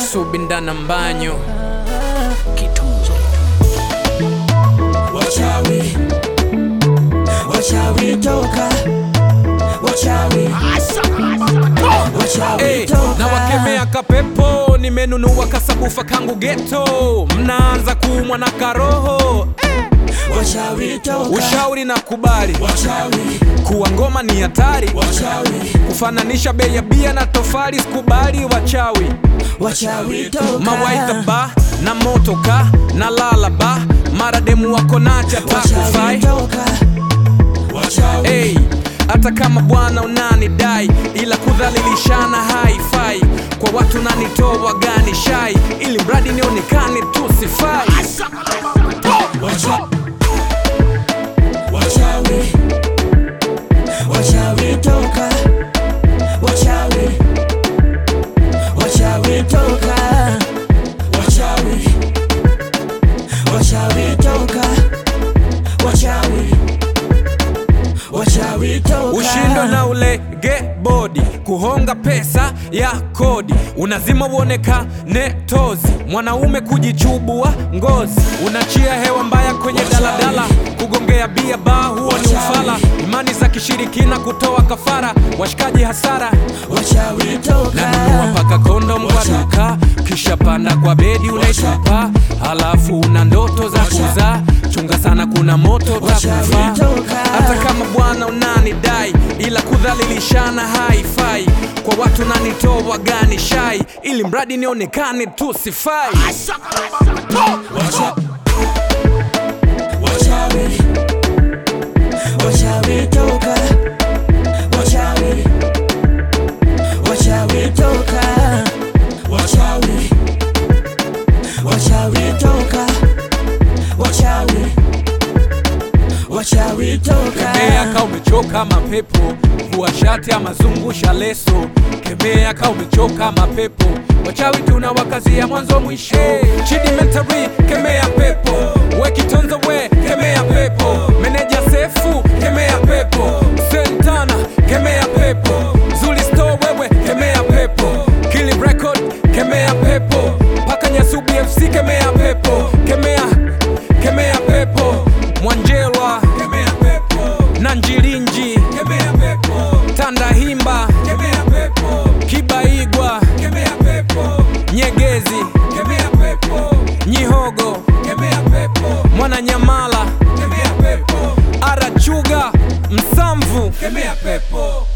subindana mbanyo Wachawi, wachawi toka, wachawi, wachawi Hey, toka. na wakemea kapepo nimenunua kasabufa kangu geto mnaanza kuumwa na karoho Wachawi toka, ushauri na kubali wachawi, kuwa ngoma ni hatari wachawi, kufananisha bei ya bia na tofali sikubali wachawi wachawi toka. mawaidha ba na motoka na lala ba mara demu wako nacha Wachawi takufai toka, wachawi, hey, hata kama bwana unanidai ila kudhalilishana haifai kwa watu nanitoa gani shai ili mradi nionekane tu sifai wacha- wachawi, wachawi toka, wachawi, wachawi toka, wachawi, wachawi toka, wachawi, wachawi toka. ushindo na ulege bodi kuhonga pesa ya kodi unazima uonekane tozi mwanaume kujichubua ngozi unachia hewa mbaya kwenye daladala kugongea bia baa huo ni ufala imani za kishirikina kutoa kafara washikaji hasara wachawi toka, nanunua mpaka kondom kwa duka kisha panda kwa bedi unaitupa halafu una ndoto za kuzaa chunga sana kuna moto takufa hata kama bwana unanidai ila kudhalilishana haifai kwa watu nanitoa gani shai ili mradi nionekane tu sifai Wacha- wachawi, wachawi toka, wachawi, wachawi toka, wachawi, wachawi toka, wachawi, wachawi toka. kemea ka umechoka mapepo vua shati ama zungusha leso kemea ka umechoka mapepo wachawi tuna wakazia mwanzo mwisho chidi mentary kemea pepo wekitonzo we kemea pepo meneja sefu kemea pepo sentana kemea pepo zuli store wewe kemea pepo kili record kemea pepo paka nyasubi fc kemea pepo kemea kemea pepo mwanjelwa kemea pepo na njirinji kemea pepo tandahimba kemea pepo kibaigwa kemea pepo nyegezi kemea pepo nyihogo kemea pepo mwananyamala kemea pepo arachuga msamvu kemea pepo